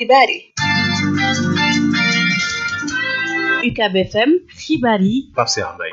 xibaar yi UCAB FM xibaar yi Pape Cheikh Mbaye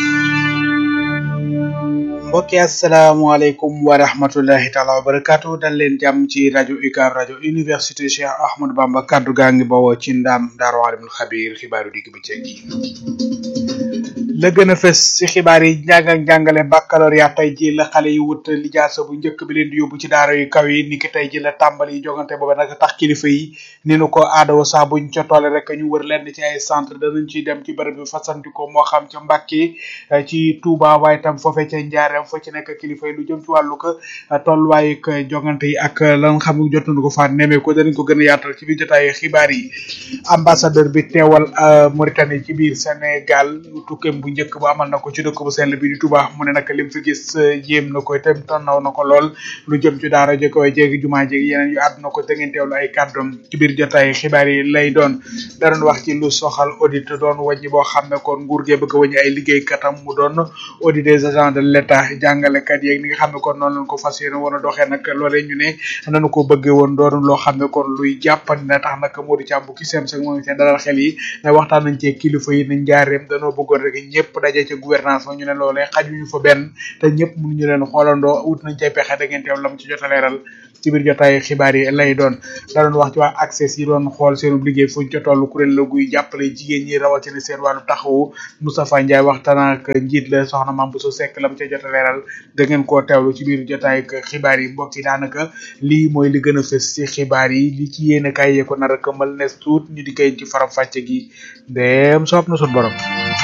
mbokki asalaamaaleykum wa rahmatullahi taala wa barakaatu dal leen jàmm ci rajo UCAB rajo université Cheikh Ahmadou Bamba kaddu gaa ngi bawoo ci ndaam daaru alimul xabiir xibaaru digg bi ceeg yi la gën a fës ci xibaar yi njàng ak njàngale baccalauréat tey ji la xale yi wut lijaasa bu njëkk bi leen di yóbbu ci daara yu kaw yi niki tey ji la tàmbali yi jogante booba nag tax kilifa yi ni nu ko aadawo saa buñ ca tolle rek ñu wër lenn ci ay centre danañ ciy dem ci bërëb bi fasantikoo moo xam ca Mbàkke ci Touba waaye tam foofe ca Njaareem fa ci nekk kilifa yi lu jëm ci wàllu ko tolluwaayu ko jogante yi ak lan xam jot nañu ko faa nemee ko danañ ko gën a yaatal ci biir jotaayu xibaar yi ambassadeur bi teewal Mauritanie ci biir Sénégal tukkeem bu njëkk bu amal na ko ci dëkk bu sell bi di Touba mu ne nag lim fi gis jéem na ko itam tannaw na ko lool lu jëm ci daara ji koy jéegi jumaa jéegi yeneen yu àdduna ko da ngeen teewlu ay kàddoom ci biir jotaay xibaar yi lay doon da doon wax ci lu soxal audit doon wàññi boo xam ne kon nguur gee bëgg a wàññi ay liggéeykatam mu doon audit des agents de l'état jàngalekat yeeg ni nga xam ne kon noonu lañ ko fas yéene woon a doxee nag loolee ñu ne nañu ko bëggee woon doon loo xam ne kon luy jàppandi na tax nag Modou Thiam bu ki sem sek moo ngi seen dalal xel yi ne waxtaan nañ ci kilifa yi nañ njaareem danoo bëggoon rek ñëpp daje ca gouvernance fa ñu ne loolee xajuñu fa benn te ñëpp mënuñu leen xoolandoo wut nañ cay pexe da ngeen teew lam ci jot a leeral ci biir jotaay xibaar yi lay doon da doon wax ci waa accès yi doon xool seenu liggéey fuñ ca toll kuréel la guy jàppale jigéen ñi rawatina seen wàllu taxawu Moustapha Ndiaye waxtaan ak njiit la soxna Mame Bousso Seck lam ca jot a leeral da ngeen koo teewlu ci biir jotaay xibaar yi mbokk yi daanaka lii mooy li gën a fës ci xibaar yi li ci yéene kaay yee ko nar a këmal nes tuut ñu di koy ci faram fàcce gi dem soob na sun borom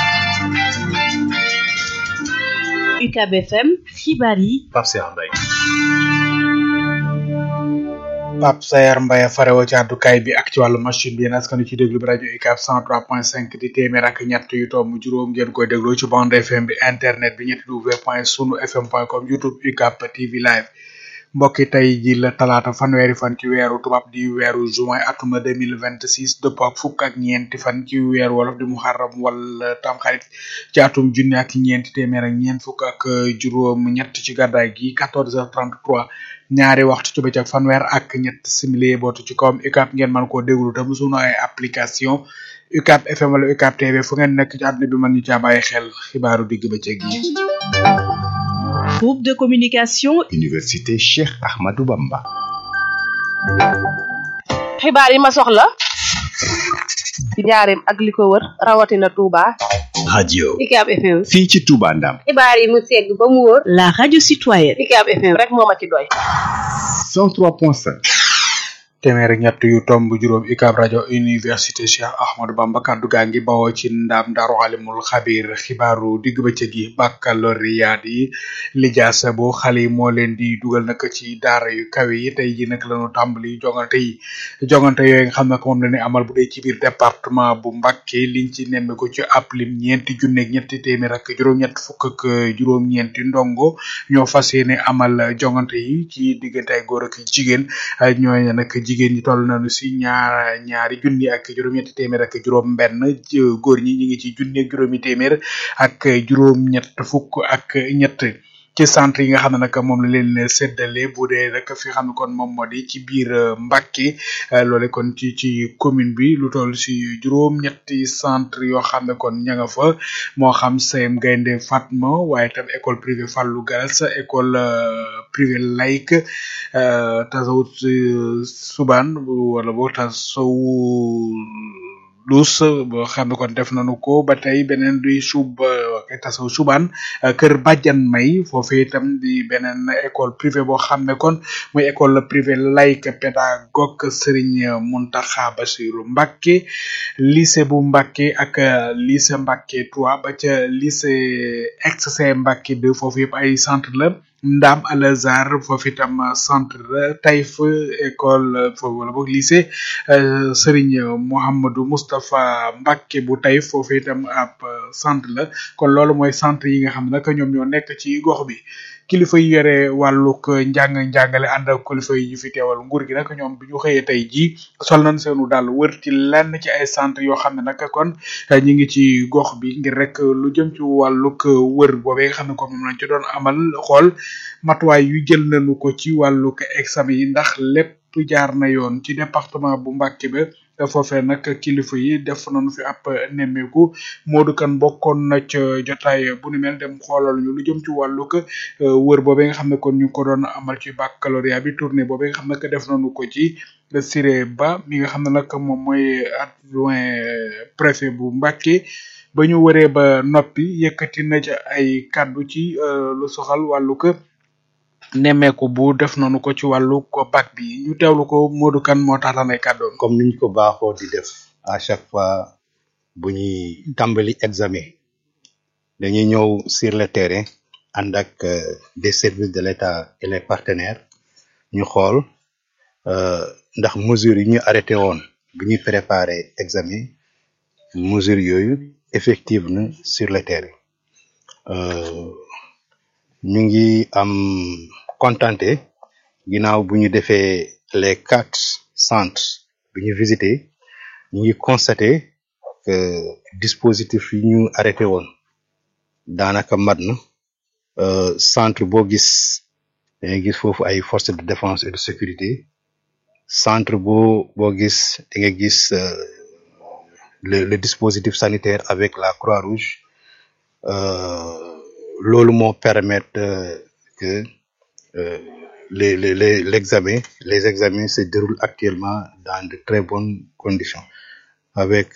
UCAB FM xibaar yi Pape Cheikh Mbaye Pape Sayar Mbaye farewo ci àddukaay bi ak ci wàllu machine bi yéen askanu ci déglu bi rajo UCAB 103.5 di téeméer ak ñett yu tomb juróom ngeen koy dégloo ci bande FM bi internet bi ñetti w point sunu fm point com youtube UCAB TV live mbokki tey ji la talaata fanweeri fan ci weeru tubaab di weeru juin atuma 2026 dëpp ak fukk ak ñeenti fan ci weeru wolof di muharram wala tamxarit ci atum junni ak ñeenti téeméer ak ñeent fukk ak juróom ñett ci gàddaay gi 14h33 ñaari waxtu ci bëccëg fanweer ak ñett simili bootu ci kawam UCAB ngeen mën koo déglu tam sunu ay application UCAB FM wala UCAB TV fu ngeen nekk ci àdduna bi mën ñu caa bàyyi xel xibaaru digg bëccëg yi. groupe de communication Université Cheikh Ahmadou Bamba. xibaar yi ma soxla ci njaareem ak li ko wër rawatina Touba. radio UCAB FM. fii ci Touba Ndam. xibaar yi mu segg ba mu wóor. la radio citoyenne UCAB FM rek moo ma ci doy. 103.5. téeméer ak ñett yu tomb juróom UCAB rajo université Cheikh Ahmadou Bamba kaddu gaa ngi bawoo ci ndam daaru alimul xabir xibaaru digg bëccëg yi baccalauréat yi lijaasa bu xale yi moo leen di dugal nag ci daara yu kawe yi tey ji nag lañu tàmbali jongante yi jongante yooyu nga xam ne moom la ñu amal bu dee ci biir département bu Mbacké liñ ci nemme ko ci ab lim ñeenti junneeg ñetti téeméer ak juróom-ñett fukk ak juróom-ñeenti ndongo ñoo fas yéene amal jongante yi ci diggante ay góor ak jigéen ñooñu nag jigéen ñi toll nañu si ñaar ñaari junni ak juróom-ñetti téeméer ak juróom benn góor ñi ñu ngi ci junni ak juróomi téeméer ak juróom-ñett fukk ak ñett ci centre yi nga xam ne nag moom la leen séddale bu dee rek fi xam ne kon moom moo di ci biir Mbacké loole kon ci ci commune bi lu toll si juróom-ñetti centre yoo xam ne kon ña nga fa moo xam CM Gaynde Fatma waaye tam école privée Fallou Galas école privée laïque tasawut suban wala boo tasawu lus boo xam ne kon def nañu ko ba tey beneen di sub tasaw suban kër Badiane May foofu itam di beneen école privée boo xam ne kon muy école privée laïque pédagogue Serigne Mountakha Bassirou Mbacké lycée bu Mbacké ak lycée Mbacké 3 ba ca lycée ex-C Mbacké 2 foofu yëpp ay centre la Ndam Al Azhar foofu itam centre la Taïf école foofu wala boog lycée Serigne Mouhamadou Moustapha Mbacké bu Taïf foofu itam ab centre la kon loolu mooy centre yi nga xam ne nag ñoom ñoo nekk ci gox bi kilifa yi yore wàllug njàng njàngale ànd ak kilifa yi ñu fi teewal nguur gi nag ñoom bi ñu xëyee tey jii sol nañ seenu daal wër ci lenn ci ay centre yoo xam ne nag kon ñi ngi ci gox bi ngir rek lu jëm ci wàllug wër boobee nga xam ne kon moom lañ ci doon amal xool matuwaay yu jël nañu ko ci wàllug examen yi ndax lépp jaar na yoon ci département bu Mbacké ba foofee nag kilifa yi def nañu fi ab nemmeeku Modou Kane bokkoon na ca jotaay bu ni mel dem xoolal ñu lu jëm ci wàllug wër boobee nga xam ne kon ñu ngi ko doon amal ci baccalauréat bi tournée boobee nga xam ne def nañu ko ci Siré Ba mi nga xam ne nag moom mooy adjoint préfet bu Mbacké ba ñu wëree ba noppi yëkkati na ca ay kàddu ci lu soxal wàllug nemmeeku bu def nañu ko ci wàllu ko bac bi ñu teewlu ko Modou Kane moo taataan ay kàddoom. comme niñ ko baaxoo di def à chaque fois bu ñuy tàmbali examen dañuy ñëw sur le terrain ànd ak des services de l'État et les partenaires ñu xool ndax mesures yi ñu arrêté woon bu ñuy préparer examen mesures yooyu effective na sur le terrain ñu ngi am contenté ginnaaw bu ñu defee les quatre centres bi ñu visité ñu ngi constaté que dispositif yi ñu arrêté woon daanaka mat na centre boo gis dangay gis foofu ay forces de défense et de sécurité centre boo boo gis da nga gis le le dispositif sanitaire avec la Croix-Rouge loolu moo permettre que les les les l'examen les examens se déroulent actuellement dans de très bonnes conditions avec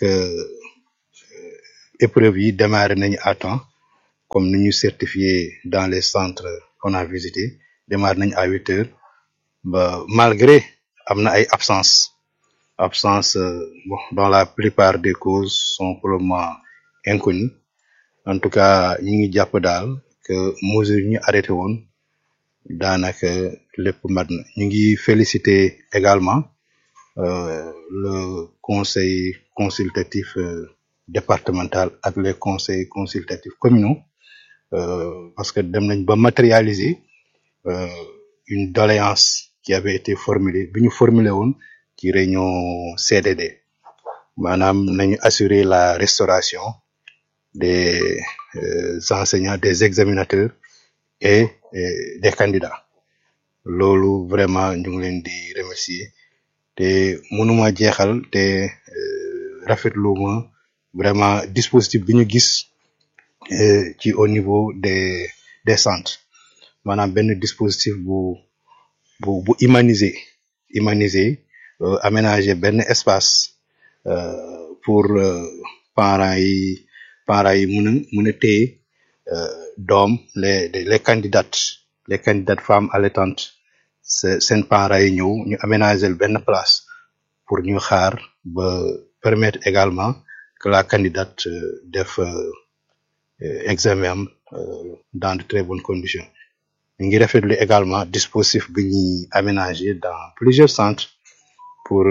épreuves yi démarré nañu à temps comme ni ñu certifié dans les centres qu'on a visités démarré nañu à huit heures ba malgré am na ay absence absence bon dans la plupart des causes sont pour le moment inconnues en tout cas ñu ngi jàpp daal que mesures yi ñu arrêté woon daanaka lépp mat na ñu ngi féliciter également euh, le conseil consultatif euh, départemental ak les conseils consultatifs communaux euh, parce que dem nañ ba matérialiser euh, une doléance qui avait été formulée bi ñu formulé woon ci réunion CDD maanaam nañu assurer la restauration des euh, enseignants des examinateurs et, et des candidats loolu vraiment ñu ngi leen di remercier te mënuma jeexal te rafetlu ma vraiment dispositif bi ñu gis ci au niveau des des centres maanaam benn dispositif bu bu bu humanisé humanisé aménager benn espace pour parents yi parents yi mën a mën a téye doom les les candidates les candidates femmes allaitantes seen parents yi ñëw ñu aménager benn place pour ñu xaar ba permettre également que la candidate def examen am dans de très bonnes conditions ñu ngi rafetlu également dispositif bi ñuy aménager dans plusieurs centres pour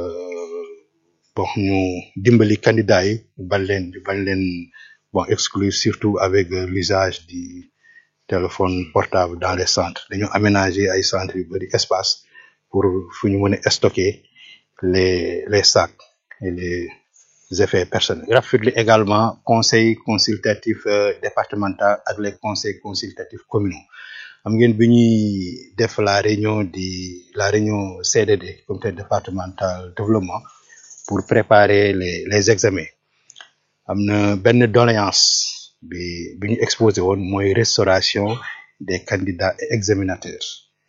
bon ñu dimbali candidats yi bañ leen bañ leen bon exclure surtout avec l'usage du téléphone portable dans les centres dañoo aménager ay centres yu bari espace pour fu ñu mën a stocker les les sacs et les effets personnels rafetlu également conseil consultatif départemental ak les conseils consultatifs communaux xam ngeen bi ñuy def la réunion di la réunion CDD comité départemental développement pour préparer les les examens am na benn doléance bi bi ñu exposé woon mooy restauration des candidats et examinateurs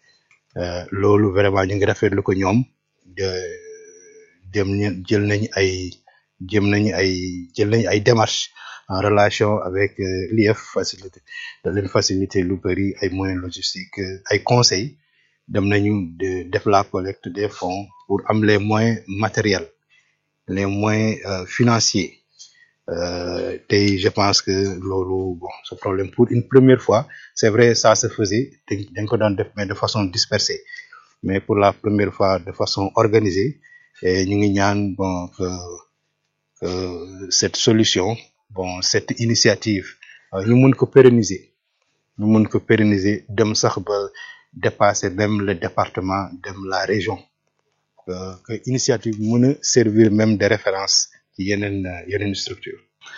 loolu vraiment ñu ngi rafetlu ko ñoom de dem jël nañ ay jëm nañu ay jël nañu ay démarches en relation avec l'IF facilité da leen faciliter lu bëri ay moyens logistiques ay conseils dem nañu de def la collecte des fonds pour am les moyens matériels les moyens euh, financiers euh, tey je pense que loolu bon ce problème pour une première fois c'est vrai ça se faisait dañ ko doon def mais de façon dispersée mais pour la première fois de façon organisée et ñu ngi ñaan bon que que cette solution bon cette initiative ñu mun ko pérenniser ñu mun ko pérenniser dem sax ba dépasser même le département dem la région que que initiative mën a servir même de référence ci yeneen yeneen structure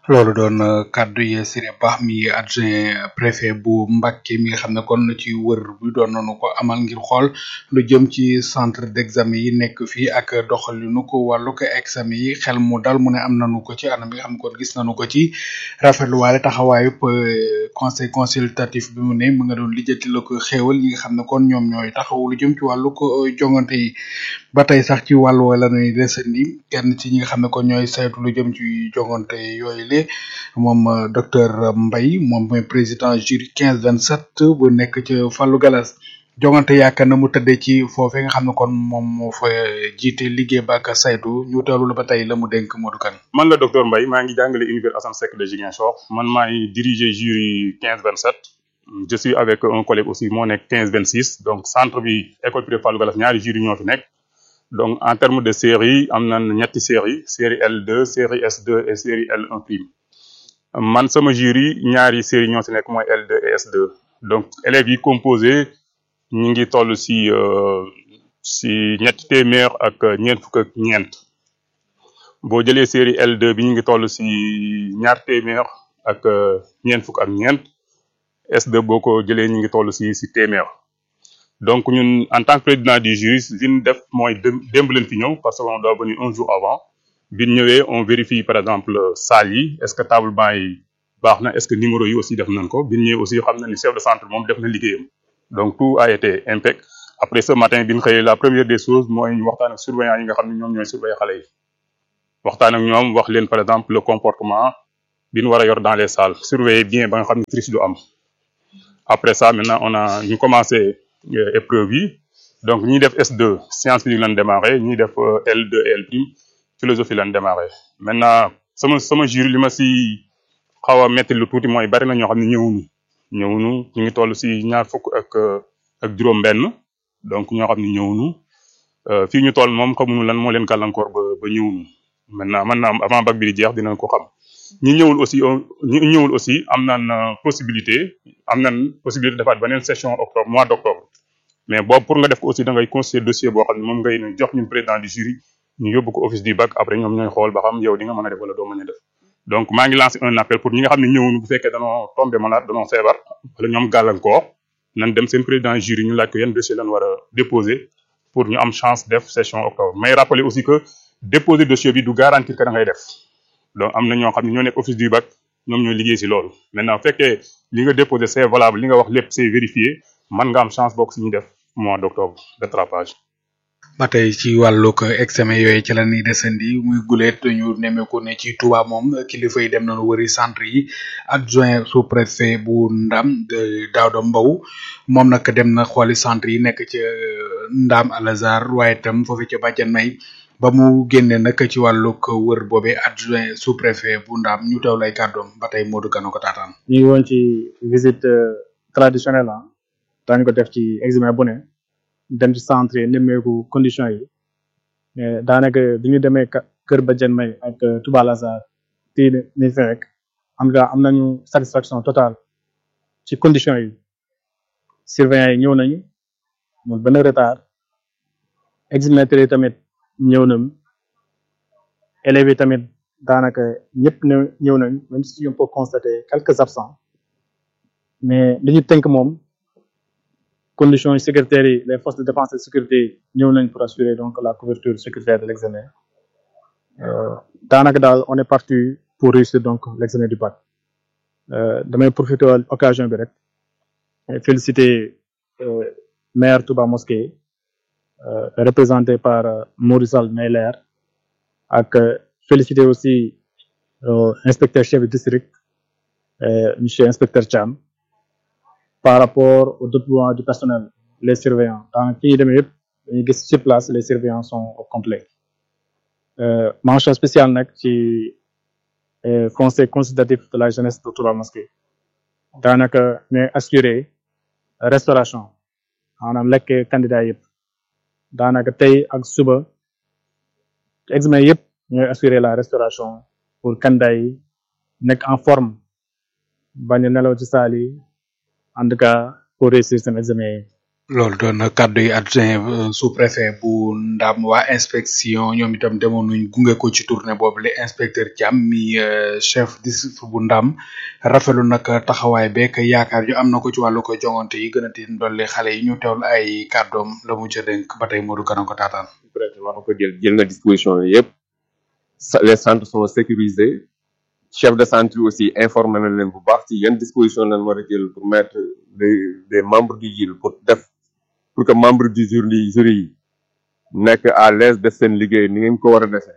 loolu doon kaddu yi Siré Ba mi adjoint préfet bu Mbacké mi nga xam ne kon ci wër bi doon nañu ko amal ngir xool lu jëm ci centre d'examen yi nekk fii ak doxalinu ko wàllu ko examen yi xel mu dal mu ne am nañu ko ci anam bi nga xam ne kon gis nañu ko ci rafetluwaale taxawaayu conseil consultatif bi mu ne mu nga doon lijjanti la ko xéewal ñi nga xam ne kon ñoom ñooy taxaw lu jëm ci wàllu ko jongante yi ba tey sax ci wàllu wala nuy desandi kenn ci ñi nga xam ne kon ñooy saytu lu jëm ci jongante yooyu le moom docteur Mbaye moom mooy président jury quinze vingt sept bu nekk ci Fallou Galas jongante yaakaar na mu tëddee ci foofee nga xam ne kon moom moo fa jiite liggéey ba ak saytu ñu teewlu la ba tey la mu dénk Modou Kane man la docteur Mbaye maa ngi jàngale univers Assane Seck de Ziguinchor man maay diriger jury quinze vingt sept je suis avec un collègue aussi moo nekk quinze vingt six donc centre bi école privée Fallou Galas ñaari jury ñoo fi nekk donc en termes de série am na ñetti série série L2 série S2 et série L1 prime man sama jury ñaari série ñoo si nekk mooy L2 et S2 donc élèves yi composé ñu ngi toll si si ñetti téeméer ak ñeent fukk ak ñeent boo jëlee série L2 bi ñu ngi toll si ñaar téeméer ak ñeent fukk ak ñeent S2 boo ko jëlee ñu ngi toll si si téeméer donc ñun en tant que président du jury li ñu def mooy démb leen fi ñëw parce que on doit venir un jour avant bi ñu ñëwee on vérifie par exemple salle yi est-ce que table banc yi baax na est-ce que numéro yi aussi def nañ ko bi ñu ñëwee aussi xam na ni chef de centre moom def na liggéeyam donc tout a été impec après ce matin bi ñu xëyee la première des choses mooy ñu waxtaan ak surveillant yi nga xam ne ñoom ñooy surveiller xale yi waxtaan ak ñoom wax leen par exemple le comportement bi ñu war a yor dans les salles surveiller bien ba nga xam ne triche du am après ça maintenant on a ñu commencé épreuve yi donc ñi def S2 science physique lañ démarré ñi def L2 et L prime philosophie lañ démarré maintenant sama sama jury li ma si xaw a metti lu tuuti mooy bari na ñoo xam ne ñëwuñu ñëwuñu ñu ngi toll si ñaar fukk ak ak juróom-benn donc ñoo xam ne ñëwuñu fii ñu toll moom xamuñu lan moo leen gàllankoor ba ba ñëwuñu maintenant man naa avant bac bi di jeex dinañ ko xam ñi ñëwul aussi ñi ñëwul aussi am nañ possibilité am nañ possibilité defaat beneen session octobre mois d'octobre mais boobu pour nga def ko aussi da ngay constituer dossier boo xam ne moom ngay jox ñun président du jury ñu yóbbu ko office du bac après ñoom ñooy xool ba xam yow di nga mën a def wala doo mën a def donc maa ngi lancé un appel pour ñi nga xam ne ñëwuñu bu fekkee danoo tombé malade danoo feebar wala ñoom gàllankoor nan dem seen président jury ñu laaj ko yan dossier lañ war a déposer pour ñu am chance def session octobre mais rappeler aussi que déposer dossier bi du garantir que da ngay def donc am na ñoo xam ne ñoo nekk office du bac ñoom ñoo liggéey si loolu maintenant bu fekkee li nga déposé c'est valable li nga wax lépp c'est vérifié man nga am chance bokk si ñuy def mois d'octobre rattrapage ba tey ci wàllug examen yooyu ci la ñuy desandi muy guleet ñu nemmeeku ne ci Touba moom kilifa yi dem nañu wëri centre yi adjoint sous préfet bu Ndam de Daouda Mbow moom nag dem na xooli centre yi nekk ca Ndam Al Azhar waaye itam foofu ca Badiane May ba mu génne nag ci wàllug wër boobee adjoint sous préfet bu Ndam ñu teew lay kàddoom ba tey Modou Kano ko taataan. ñu ngi woon ci visite traditionnelle ah daañu ko def ci examen bu ne. dem ci centre yi nemmeeku condition yi mais daanaka bi ñu demee kër Badiane May ak Touba Lazare tii ni fi rek en tout cas am nañu satisfaction totale ci condition yi surveillant yi ñëw nañu amul benn retard examinateur yi tamit ñëw nañu élèves yi tamit daanaka ñëpp ne ñëw nañu même si on peut constater quelques absents mais li ñu tënk moom conditions sécuritaires yi les forces de défense et de sécurité ñëw nañ pour assurer donc la couverture sécuritaire de l'examen daanaka daal on est parti pour réussir donc l'examen du bac damay profiter occasion bi rek féliciter maire Touba Mosquée représenté par Maurice Sall Meyler ak féliciter aussi inspecteur chef de district monsieur inspecteur Thiam par rapport au déploiement du personnel les surveillants dans fi ñu demee yëpp dañuy gis sur place les surveillants sont au complet mention spéciale nag ci conseil consultatif de la jeunesse de Touba Mosquée daanaka ñooy assurer restauration maanaam lekk candidat yëpp daanaka tey ak suba examen yëpp ñooy assurer la restauration pour candidat yi nekk en forme bañ a nelaw ci saal yi en tout cas pour réussir seen examen yi loolu doon na kàddu yi adjoint sous préfet bu ndam waa inspection ñoom itam demoon nañ gunge ko ci tournée boobu le inspecteur Thiam mi euh, chef district bu ndam rafetlu nag taxawaay beek yaakaar yu am na ko ci wàllu ko jongante yi gën a tiin dolli xale yi ñu teewlu ay kàddoom la mu ca dénk ba tey Modou Kana ko taataan. peut-être war na ko jël jël na disposition yooyu yëpp sa- les centres sont sécurisés chef de centre yi aussi informé na leen bu baax ci yan disposition lañ war a jël pour mettre des des membres du jury pour def pour que membre du jury jury yi nekk à l'aise def seen liggéey ni ngeen ko war a defee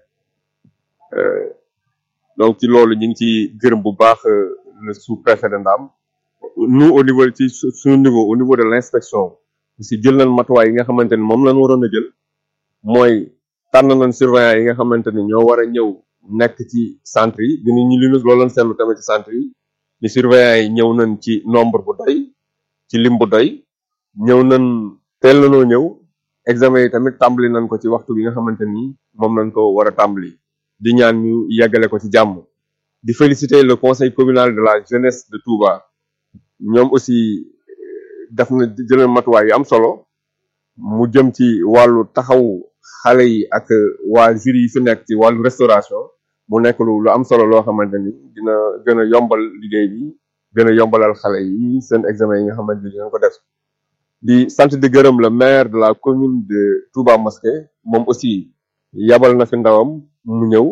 Euh, donc ci loolu ñu ngi ci gërëm bu baax euh, le sous-préfet de Ndam nous au niveau ci su- suñu niveau au niveau de l'inspection aussi jël nañ matuwaay yi nga xamante ni moom lañ waroon a jël mooy tànn nañ surveillant yi nga xamante ni ñoo war a ñëw nekk ci centre yi dinañ ñu li ñu loolu lañ seetlu tamit ci centre yi ni surveillant yi ñëw nañ ci nombre bu doy ci lim bu doy ñëw nañ teel nañoo ñëw examen yi tamit tàmbali nañ ko ci waxtu bi nga xamante ni moom lañ ko war a tàmbali di ñaan ñu yeggale ko ci jàmm di féliciter le conseil communal de la jeunesse de Touba ñoom aussi euh, def na jëlal matuwaay yu am solo mu jëm ci wàllu taxaw xale yi ak waa jury yi fi nekk ci wàllu restauration mu nekk lu lu am solo loo xamante ni dina gën a yombal liggéey bi gën a yombalal xale yi seen examen yi nga xamante ni dinañ ko def di sant di gërëm le maire de la commune de Touba Mosquée moom aussi yabal na fi ndawam mu ñëw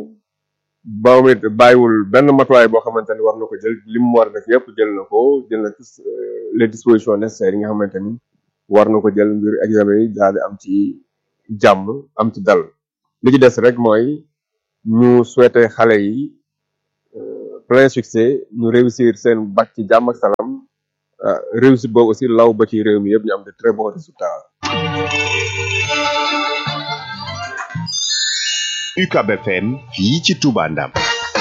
ba mu it bàyyiwul benn matuwaay boo xamante ni war na ko jël li mu war a def yëpp jël na ko jël na tous euh, les dispositions nécessaires yi nga xamante ni war na ko jël ngir examen yi daal di am ci jàmm am ci dal li ci des rek mooy ñu souhaiter xale yi euh, plein succès ñu réussir seen bac ci jàmm ak salaam euh, réussite boobu aussi law ba ci réew mi yëpp ñu am de très bons résultats. UCAB FM fii ci Touba Ndam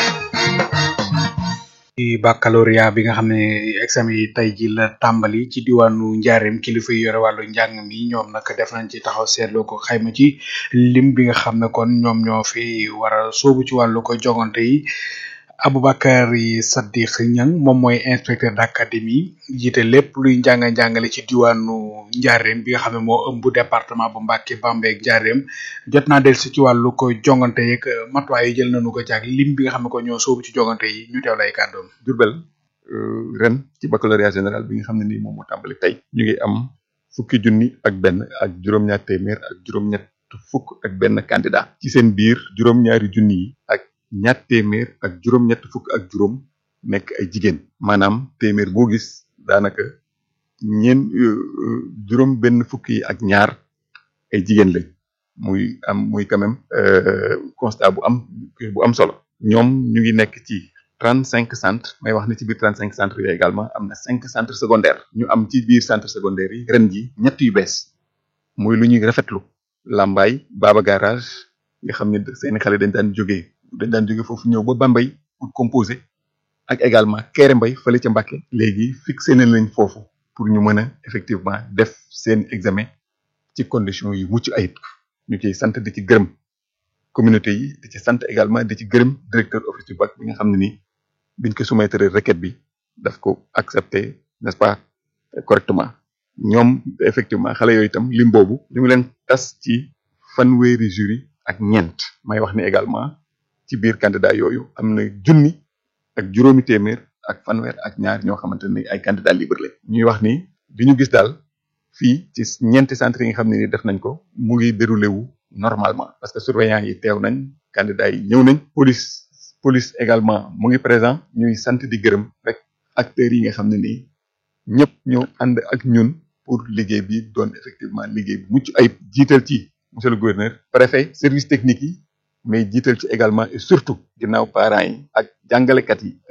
ci baccalauréat bi nga xam ne examen yi tey ji la tàmbali ci diwaanu njaareem kilifa yi yore wàllu njàng mi ñoom nag def nañ ci taxaw seetlu ko xayma ci lim bi nga xam ne kon ñoom ñoo fi war a sóobu ci wàllu ko jongante yi Aboubacar Saddiq Niang moom mooy inspecteur d'académie jiite lépp luy njàng njàngale ci diwaanu njaareem bi nga xam ne moo ëmb département bu Mbacké Bambey ak njaareem jot naa dellusi ci wàllu ko jongante yeeg matuwaay yi jël nañu ko ci ak lim bi nga xam ne ko ñoo sóobu ci jongante yi ñu teew lay kàddoom Diourbel euh, ren ci baccalauréat général bi nga xam ne nii moom moo tàmbali tey ñu ngi am fukki junni ak benn ak juróom-ñaar téeméer ak juróom-ñett fukk ak benn candidat ci seen biir juróom-ñaari junni yi ak ñaar téeméer ak juróom-ñett fukk ak juróom nekk ay jigéen maanaam téeméer boo gis daanaka ñeen juróom benn fukk yi ak ñaar ay jigéen lañ muy am muy quand même euh, constat bu am bu am solo ñoom ñu ngi nekk ci trente cinq centres may wax ne ci biir trente cinq centres yooyu également am na cinq centres secondaires ñu am ci biir centres secondaires yi ren ji ñett yu bees muy lu ñuy rafetlu Lambaye Baba Garage nga xam ne seeni xale dañ daan jógee dañ daan jóge foofu ñëw ba Bambey pour composer ak également Kéré Mbay fële ca Mbacké léegi fixé nañ leen foofu pour ñu mën a effectivement def seen examen ci conditions yu mucc ayib ñu ciy sant di ci gërëm communauté yi di ci sant également di ci gërëm directeur office du bac bi nga xam ne nii biñ ko soumettre requête bi daf ko accepter n'est-ce pas correctement ñoom effectivement xale yooyu itam lim boobu ñu ngi leen tas ci fanweeri jury ak ñeent may wax ne également ci biir candidat yooyu am na junni ak juróomi téeméer ak fanweer ak ñaar ñoo xamante ne ay candidat libre la ñuy wax ni bi ñu gis daal fii ci ñeenti centre yi nga xam ne ni def nañ ko mu ngi déroulé wu normalement parce que surveillant yi teew nañ candidat yi ñëw nañ police police également mu ngi présent ñuy sant di gërëm rek acteurs yi nga xam ne nii ñëpp ñoo ànd ak ñun pour liggéey bi doon effectivement liggéey bu mucc ayib jiital ci monsieur le gouverneur préfet service technique yi mais jiital ci également et surtout ginnaaw parents yi ak jàngalekat yi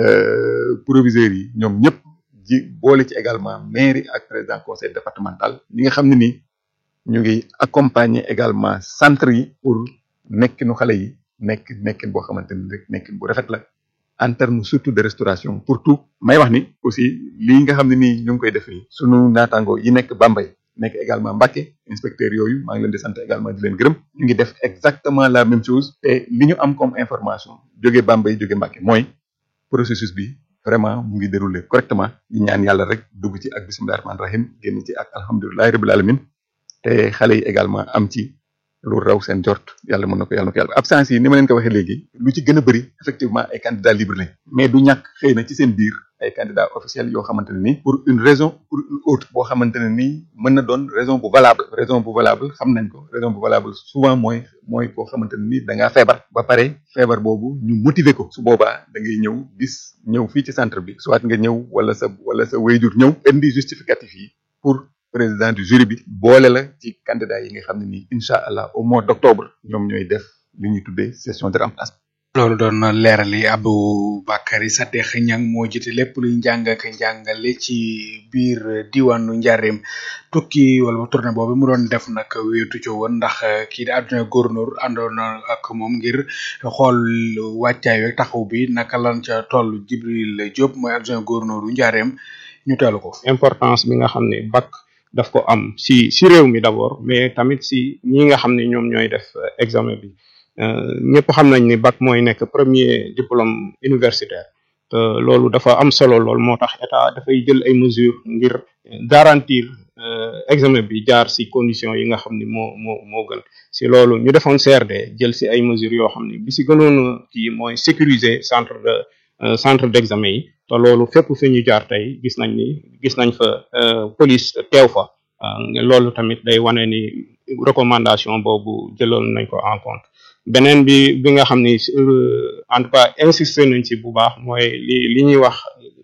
euh, proviseurs yi ñoom ñëpp ji boole ci également mairie ak président conseil départemental ñi nga xam ne ni ñu ngi accompagner également centre yi pour nekkinu xale yi nekk nekkin boo xamante ni rek nekkin bu rafet la en terme surtout de restauration pour tout may wax ni aussi lii nga xam ne nii ñu ngi koy def nii sunu naataango yi nekk Bambey nekk également Mbacké inspecteur yooyu maa ngi leen di sant également di leen gërëm ñu ngi def exactement la même chose te li ñu am comme information jóge Bambey jóge Mbacké mooy processus bi vraiment mu ngi déroulé correctement di ñaan yàlla rek dugg ci ak bisimilah rahmaani rahim génn ci ak alhamdulilahi rabil alamin te xale yi également am ci lu raw seen jort yàlla mën na ko yàlla na ko yàlla absence yi ni ma leen ko waxee léegi lu ci gën a bëri effectivement ay candidats libres lañ mais du ñàkk xëy na ci seen biir ay candidats officiels yoo xamante ne nii pour une raison pour une autre boo xamante ne nii mën na doon raison bu valable raison bu valable xam nañ ko raison bu valable souvent mooy mooy koo xamante ne nii da ngaa feebar ba pare feebar boobu ñu motiver ko su boobaa da ngay ñëw bis ñëw fii ci centre bi soit nga ñëw wala sa wala sa wayjur ñëw indi justificatif yi pour président du jury bi boole la ci candidat yi nga xam ne nii incha allah au mois d' octobre ñoom ñooy def li ñuy tuddee session de remplacement. loolu doon na leerali Aboubacary Sadekh Niang moo jiite lépp luy njàng ak njàngale ci biir diwaanu Njaareem tukki wala tournée boobu mu doon def nag wéetu ci woon ndax kii di adjoint gouverneur àndoon na ak moom ngir xool wàccaay weeg taxaw bi naka lan ca toll Jibril Diop mooy adjoint gouverneur u Njaareem ñu teelu ko. importance bi nga xam ne bac daf ko am si si réew mi d'abord mais tamit si ñi nga xam ne ñoom ñooy def examen bi. ñëpp xam nañ ni bac mooy nekk premier diplôme universitaire te loolu dafa am solo lool moo tax état dafay jël ay mesures ngir garantir examen bi jaar si conditions yi nga xam ni moo moo moo gën si loolu ñu defoon CRD jël si ay mesures yoo xam ni bi si gënoon kii mooy sécuriser centre de centre d'examen yi te loolu fépp fi ñu jaar tey gis nañ ni gis nañ fa police teew fa loolu tamit day wane ni recommandation boobu jëloon nañ ko en compte beneen bi bi nga xam ni en tout cas insister nañ ci bu baax mooy li li ñuy wax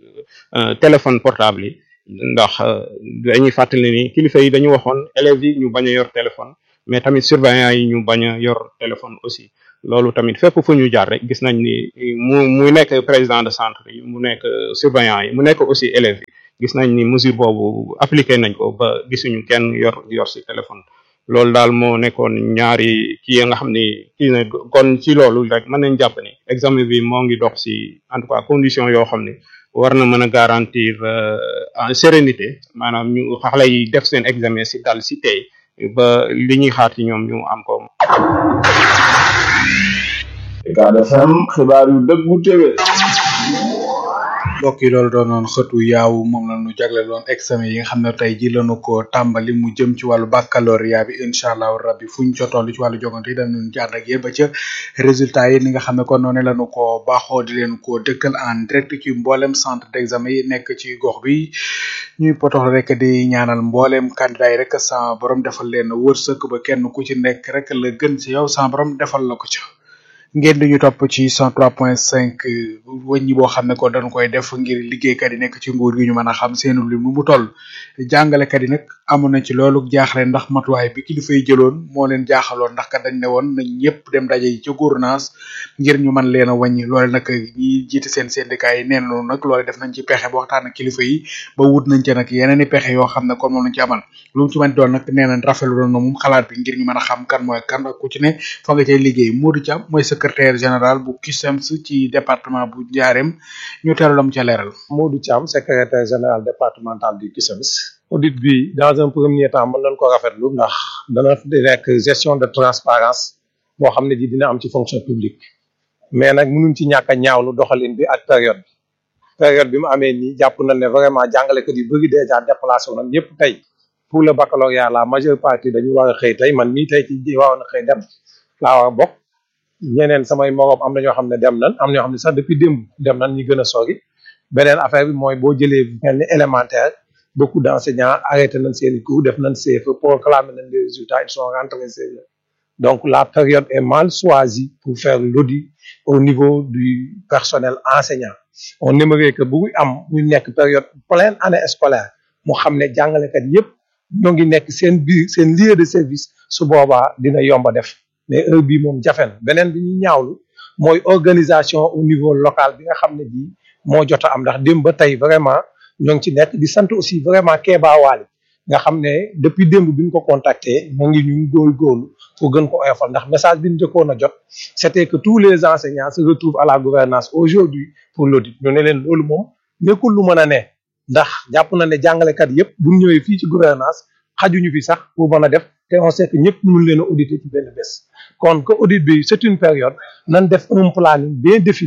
téléphone portable yi ndax dañuy fàttali ni kilifa yi dañu waxoon élèves yi ñu bañ a yor téléphone mais tamit surveillant yi ñu bañ a yor téléphone aussi loolu tamit fépp fu ñu jaar rek gis nañ ni mu mu nekk président de centre yi mu nekk surveillant yi mu nekk aussi élèves yi gis nañ ni mesure boobu appliqué nañ ko ba gisuñu kenn yor yor si téléphone loolu daal moo nekkoon ñaari kii ya nga xam ni kii na kon ci loolu rek mën nañ jàpp ni examen bi moo ngi dox si en tout cas condition yoo xam ni war na mën a garantir en sérénité maanaam ñu xale yi def seen examen si dal si tey ba li ñuy xaar ci ñoom ñu am ko. Ucab FM xibaar yu dëggu téwé mbokk yi loolu doon noon xëtu yaaw moom la ñu jagle loon examen yi nga xam ne tey ji lañu ko tàmbali mu jëm ci wàllu baccalauréat bi incha allahu rabbi fuñ ca toll ci wàllu jogante yi dañu ci ànd ak yéen ba ca résultat yi ni nga xam ne kon noonu lañu ko baaxoo di leen ko dëkkal en direct ci mboolem centre d'examen yi nekk ci gox bi ñuy potox rek di ñaanal mboolem candidat yi rek sa borom defal leen wërsëg ba kenn ku ci nekk rek la gën ci yow sa borom defal la ko ca ngeen di ñu topp ci 103.5 wëññi boo xam ne ko dañ koy def ngir liggéeykat yi nekk ci nguur gi ñu mën a xam seenu lim nu mu toll jàngalekat yi nag amoon na ci loolu jaaxle ndax matuwaay bi kilifa yi jëloon moo leen jaaxaloon ndax kat dañ ne woon nañ ñëpp dem daje yi ca gouvernance ngir ñu mën leen a wàññi loole nag ñi jiite seen syndicat yi neen noonu nag loole def nañ ci pexe ba waxtaan ak kilifa yi ba wut nañ ci nag yeneen i pexe yoo xam ne kon moom lañ ci amal lu mu ci mën doon nag nee nañ rafetlu doon na moom xalaat bi ngir ñu mën a xam kan mooy kan ak ku ci ne fa nga cay liggéey Modou Thiam mooy secrétaire général bu CUSEMS ci département bu Ndiarème ñu teelu lam ca leeral Modou Thiam secrétaire général départemental du CUSEMS audit bi dans un premier temps mën nañ ko rafetlu ndax dana di nekk gestion de transparence boo xam ne ji dina am ci fonction publique mais nag mënuñ ci ñàkk a ñaawlu doxalin bi ak période bi période bi mu amee nii jàpp nañ ne vraiment jàngalekat yu bëri déjà déplacé wu nañ ñëpp tey pour le baccalauréat la majeure partie dañu war a xëy tey man mii tey ci waroon a xëy dem laa war a bokk ñeneen samay moroom am na ñoo xam ne dem nañ am na ñoo xam ne sax depuis démb dem nañ ñi gën a sori beneen affaire bi mooy boo jëlee mel ni élémentaire beaucoup d' enseignants arrêté nañ seen i cours def nañ CFE proclamé nañ les résultats ils sont rentrés chez eux donc la période est mal choisie pour faire l'audit au niveau du personnel enseignant on aimerait que bu am ñu nekk période pleine année scolaire mu xam ne jàngalekat yépp ñoo ngi nekk seen biir seen lieu de service su boobaa dina yomba def mais heure bii moom jafe na beneen bi ñu ñaawlu mooy organisation au niveau local bi nga xam ne bii moo jot a am ndax démb ba tey vraiment ñoo ngi ci nekk di sant aussi vraiment Kéba Waly nga xam ne depuis démb bi ñu ko contacté mu ngi ñu góorgóorlu pour gën ko oyofal ndax message bi ñu njëkkoon a jot c'était que tous les enseignants se retrouvent à la gouvernance aujourd'hui pour l'audit ñu ne leen loolu moom nekkul lu mën a ne ndax jàpp na ne jàngalekat yépp bu ñu ñëwee fii ci gouvernance xajuñu fi sax pour mën a def te on sait que ñëpp mun leen a auditer ci benn bés kon que audit bi c'est une période nan def un planning bien défini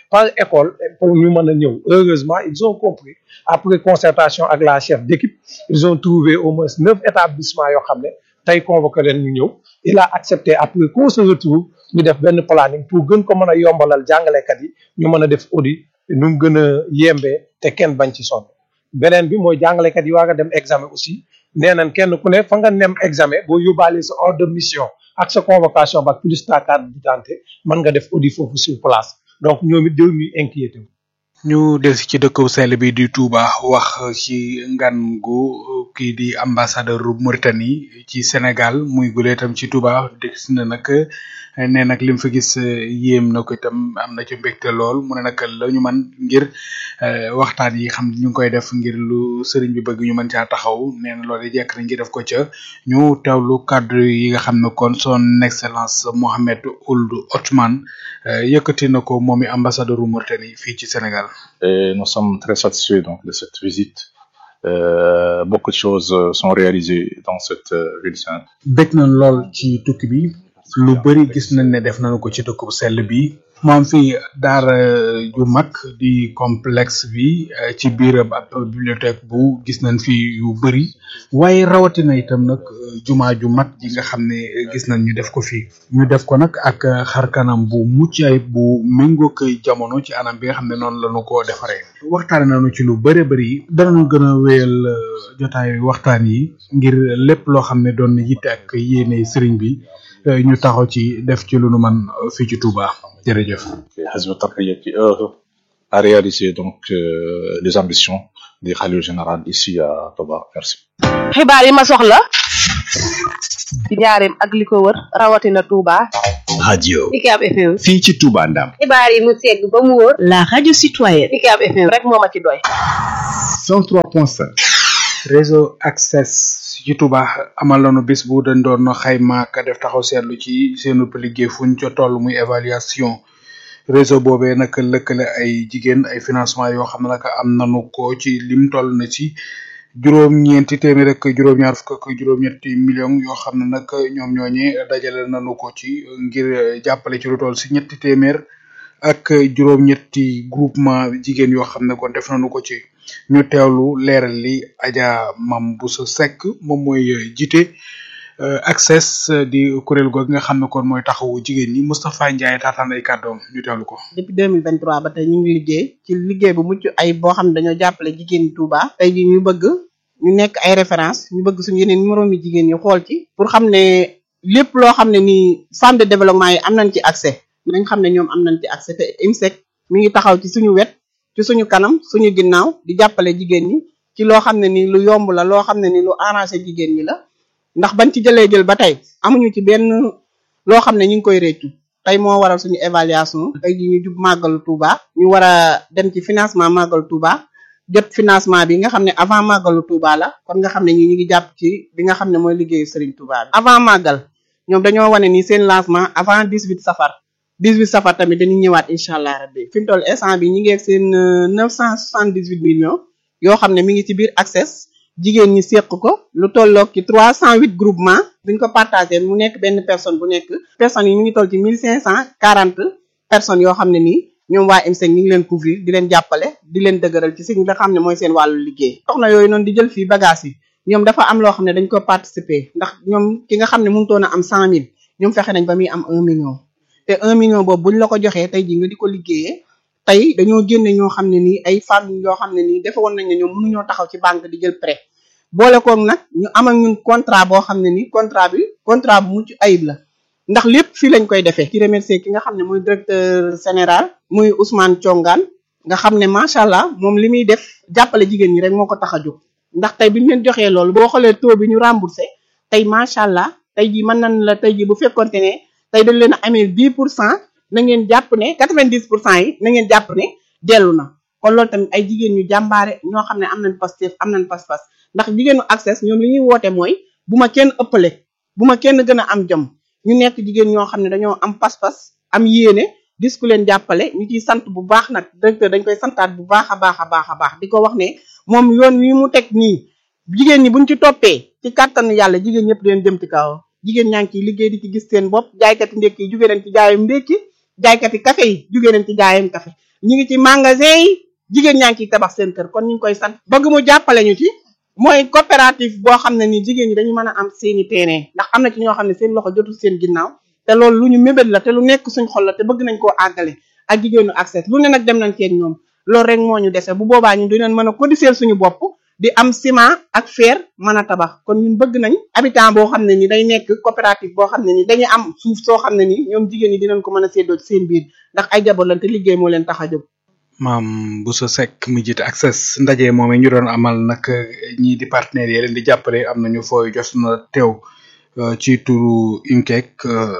par école pour ñu mën a ñëw heureusement ils ont compris après concertation ak la chef d'équipe ils ont trouvé au moins neuf établissements yoo xam ne tey convoqué leen ñu ñëw il a accepté après qu'on se retrouve ñu def benn planning pour gën ko mën a yombalal jàngalekat yi ñu mën a def audit nu mu gën a yembee te kenn bañ ci sonn beneen bi mooy jàngalekat yi war a dem examen aussi nee nañ kenn ku ne fa nga nem examen boo yóbbaale sa ordre de mission ak sa convocation ba plus ta carte d'identité mën nga def audit foofu sur place donc ñoom it jël ñuy inquiété wu ñu delsi ci dëkk sell bi di Touba wax ci ngan gu kii di ambassadeur Mauritanie ci Sénégal muy gule itam ci Touba gis na nag ne nag lim fa gis yéem na ko itam am na ci mbégte lool mu ne nag la ñu man ngir waxtaan yi xam ñu ngi koy def ngir lu sëriñ bi bëgg ñu mën caa taxaw nee na loolu jekk nañ ngi def ko ca ñu teewlu kàddu yi nga xam ne kon son excellence Mohamed Ould Othman yëkkati na ko moom i ambassadeur Mauritanie fii ci Sénégal. Et nous sommes très satisfaits donc de cette visite. Euh, beaucoup de choses euh, sont réalisées dans cette euh, ville sainte. bég na lool ci tukki bi lu bari gis nañ ne def nañu ko ci dëkk bu sell bi mu am fi daara ju mag di complexe bi ci biiram ab bibliothèque bu gis nañ fi yu bari waaye rawatina itam nag jumaa ju mag ji nga xam ne gis nañ ñu def ko fi ñu def ko nag ak xarkanam bu mucc ayib bu méngoog jamono ci anam bi nga xam ne noonu lañu ko defaree waxtaane nañu ci lu bëre bëri danañu gën a wéyal jotaay waxtaan yi ngir lépp loo xam ne doon na yitte ak yéene sëriñ bi ñu taxaw ci def ci lu nu man fii ci Touba jërëjëf. Hizbut Tarqiyyah qui œuvre à réaliser donc euh, les ambitions du Khalife général ici à Touba merci. xibaar yi ma soxla ci njaareem ak li ko wër rawatina Touba. radio UCAB FM. fii ci Touba Ndam. xibaar yi mu segg ba mu wóor. la radio citoyenne. UCAB FM rek moo ma ci doy. 103.5. réseau access ci Touba amal nañu bis bu dañ doon xayma ka def taxaw seetlu ci seenu liggéey fuñ ca toll muy évaluation réseau boobee nag lëkkale ay jigéen ay financement yoo xam ne nag am nañu ko ci lim toll na ci juróom-ñeenti téeméer ak juróom-ñaar fukk ak juróom-ñetti millions yoo xam ne nag ñoom ñooñe dajale nañu ko ci ngir jàppale ci lu toll si ñetti téeméer ak juróom-ñetti groupement jigéen yoo xam ne kon def nañu ko ci ñu teewlu leeral li Adja Mam Bousso Seck moom mooy jiite access di kuréel googu nga xam ne kon mooy taxawu jigéen ñi Moustapha Ndiaye taataan ay kàddoom ñu teewlu ko. depuis 2023 ba tey ñu ngi liggéey ci liggéey bu mucc ay boo xam ne dañoo jàppale jigéen ñi Touba tey ji ñu bëgg ñu nekk ay référence ñu bëgg suñu yeneen numéro mi jigéen ñi xool ci pour xam ne lépp loo xam ne nii femme de développement yi am nañ ci accès nañ xam ne ñoom am nañ ci accès te IMSEC mi ngi taxaw ci suñu wet ci suñu kanam suñu ginnaaw di jàppale jigéen ñi ci loo xam ne nii lu yomb la loo xam ne nii lu arrangé jigéen ñi la ndax bañ ci jëlee jël ba tey amuñu ci benn loo xam ne ñu ngi koy réccu tey moo waral suñu évaluation tey ji ñu jub màggalu Touba ñu war a dem ci financement màggalu Touba jot financement bi nga xam ne avant màggalu Touba la kon nga xam ne ñi ñu ngi jàpp ci bi nga xam ne mooy liggéeyu Serigne Touba bi avant màggal ñoom dañoo wane ni seen lancement avant 18 safar 18 safar tamit dañuy ñëwaat incha allah rabbi fi mu toll instant bi ñi ngi ak seen 978 millions yoo xam ne mi ngi ci biir access jigéen ñi seq ko lu tolloog ci 308 groupement buñ ko partagé mu nekk benn personne bu nekk personnes yi mi ngi toll ci 1540 personnes yoo xam ne nii ñoom waa IMSEC ñi ngi leen couvrir di leen jàppale di leen dëgëral ci si nga xam ne mooy seen wàllu liggéey soxna yooyu noonu di jël fii bagage yi ñoom dafa am loo xam ne dañ ko participer ndax ñoom ki nga xam ne mu ngi toon a am 100000 ñoom fexe nañ ba muy am 1 million te 1 million boobu buñ la ko joxee tey ji nga di ko liggéeyee tey dañoo génne ñoo xam ne nii ay femmes yoo xam ne nii defe woon nañ ne ñoom mënuñoo taxaw ci banque di jël prêt boole koog nag ñu am ak ñun contrat boo xam ne nii contrat bi contrat bu mucc ayib la ndax lépp fii lañ koy defee ci remercier ki nga xam ne mooy directeur général muy Ousmane Thiongaan nga xam ne macha allah moom li muy def jàppale jigéen ñi rek moo ko tax a jóg ndax tey bi ñu leen joxee loolu boo xoolee taux bi ñu remboursé tey macha allah tey jii mën nañ la tey jii bu fekkonte ne tey dañ leen a amee 10 pour cent na ngeen jàpp ne 90 pour cent yi na ngeen jàpp ne dellu na kon loolu tamit ay jigéen ñu jàmbaare ñoo xam ne am nañ Pastef am nañ pas-pas ndax jigéenu access ñoom li ñuy woote mooy bu ma kenn ëppale bu ma kenn gën a am jom ñu nekk jigéen ñoo xam ne dañoo am pas-pas am yéene dis ku leen jàppale ñu ciy sant bu baax nag directeur dañ koy santaat bu baax a baax a baax a baax di ko wax ne moom yoon wi mu teg nii jigéen ñi buñ ci toppee ci kàttanu yàlla jigéen ñëpp deen jëm ci kaw jigéen ñaa ngi ciy liggéey di ci gis seen bopp jaaykati ndékki yi jóge nañ ci jaayum ndékki jaaykati café yi jugee nañ ci jaayam café ñu ngi ci magasin yi jigéen ñaa ngi ciy tabax seen kër kon ñu ngi koy sant bëgg mu jàppale ñu ci mooy coopérative boo xam ne ni jigéen ñi dañu mën a am seeni terrain ndax am na ci ñoo xam ne seen loxo jotul seen ginnaaw te loolu lu ñu mébét la te lu nekk suñ xol la te bëgg nañ koo àggale ak jigéenu accès lu ne nag dem nañ ceeg ñoom loolu rek moo ñu dese bu boobaa ñun dinañ mën a cotiser suñu bopp di am ciment ak fer mën a tabax kon ñun bëgg nañ habitant boo xam ne ni day nekk coopérative boo xam ne ni dañuy am suuf soo xam ne ni ñoom jigéen ñi dinañ ko mën a séddoo ci seen biir ndax ay jabar lañ te liggéey moo leen tax a jóg maam Bousso Seck mu jiite access ndaje moom ñu doon amal nag ñii di partenaires yi leen di jàppale am nañu fooy jos na teew ci turu IMCEC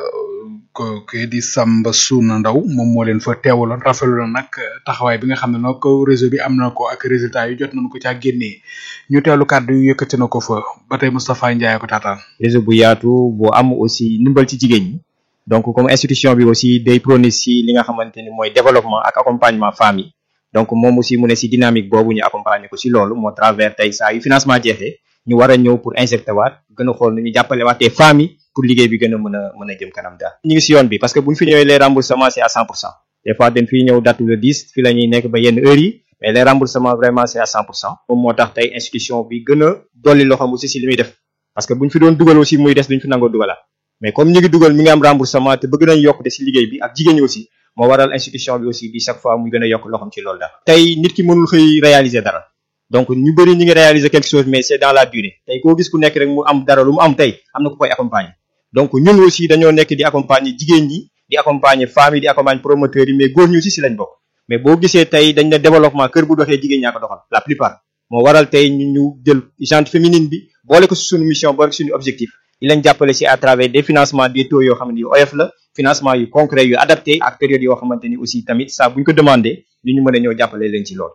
ko ke di Samba Suna Ndaw moom moo leen fa teewaloon rafetlu na nag taxawaay bi nga xam ne nag réseau bi am na ko ak résultat yu jot nañu ko caa génnee ñu teewlu kàddu yu yëkkati na ko fa ba tey Moustapha Ndiaye ko taataan. réseau bu yaatu bu am aussi ndimbal ci jigéen ñi donc comme institution bi aussi day prôné si li nga xamante ni mooy développement ak accompagnement femmes yi donc moom aussi mu ne si dynamique boobu ñu accompagner ko si loolu moo travers tey saa yu financement jeexee ñu war a ñëw pour injecter waat gën a xool nu ñu jàppale waatee femmes yi pour liggéey bi gën a mën a mën a jëm kanam daal ñu ngi si yoon bi parce que bu ñu fi ñëwee les remboursements c'est à 100 pour cent des fois dañ fiy ñëw date le 10 fi la ñuy nekk ba yenn heures yi mais les remboursements vraiment c'est à 100 pour cent moom moo tax tey institution bi gën a dolli loxoom aussi si li muy def parce que bu ñu fi doon dugal aussi muy des duñ fi nangoo dugalaat mais comme ñu ngi dugal mi ngi am remboursement te bëgg nañ yokk de si liggéey bi ak jigéen ñi aussi moo waral institution bi aussi di chaque fois muy gën a yokk loxoom ci loolu daal tey nit ki mënul xëy réaliser dara donc ñu bëri ñi ngi réaliser quelque chose mais c'est dans la durée tey koo gis ku nekk rek mu am dara lu mu am tey am na ku koy accompagner donc ñun aussi dañoo nekk di accompagner jigéen ñi di accompagner femmes yi di accompagner promoteurs yi mais góor ñi aussi si lañ bokk mais boo gisee tey dañ ne développement kër bu doxee jigéen ñaa ko doxal la plupart moo waral tey ñu ñu jël gente féminine bi boole ko si suñu mission boole ko suñu objectif di leen jàppale si à travers des financements des taux yoo xam ne yu oyof la financement yu concret yu adapté ak période yoo xamante ni aussi tamit saa bu ñu ko demandé ñu ñu mën a ñëw jàppale leen ci loolu.